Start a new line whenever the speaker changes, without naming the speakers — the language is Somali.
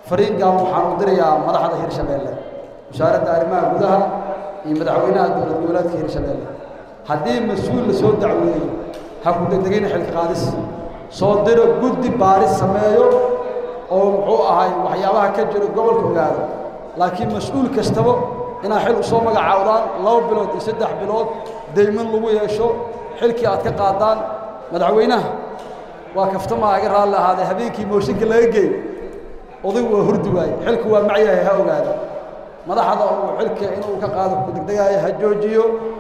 fariin gaaban waxaan u dirayaa madaxda hirshabeelle wasaaradda arrimaha gudaha iyo madaxweynaha dowlad goboleedka hirshabeelle haddii mas-uul la soo dacweeyo ha ku degdegina xilka qaadis soo diro guddi baaris sameeyo oo muxuu ahay waxyaabaha ka jiro gobolka ogaado laakiin mas-uul kastaba inaad xil usoo magacaawdaan laba bilood iyo saddex bilood dayman lagu yeesho xilkii aad ka qaadaan madaxweynaha waa kaftama aga raalli ahaadee habeenkii mooshinka laga geey odaygu waa hurdi waaye xilku waa macyahay ha ogaado madaxda uu xilka inuu ka qaado ku degdegaayo ha joojiyo